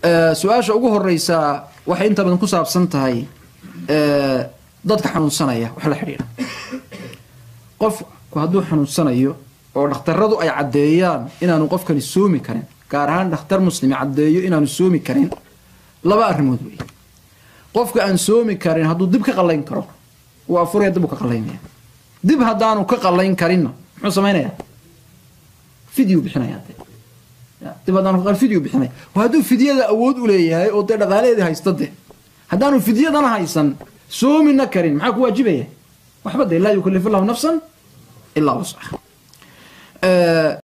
su-aasha ugu horeysa waxay inta badan ku saabsan tahay dadka xanuunsanaya wax la xidhiidha qofku hadduu xanuunsanayo oo dhakhtaradu ay caddeeyaan inaanu qofkani soomi karin gaar ahaan dhakhtar muslimi caddeeyo inaanu soomi karin laba arrimood wey qofka aan soomi karin hadduu dib ka qallayn karo wuu afuraya dib uu ka qallaynaya dib haddaanu ka qallayn karinna muxuu samaynayaa fidyu bixinaya de dib haddaanu ka fidyu bixinaya hadduu fidyada awood u leeyahay oo dee dhaqaalaheedii haysta de haddaanu fidyadana haysan soomina karin maxaa ku waajibaya waxba de laa yukallifu llahu nafsan ilaa wascaha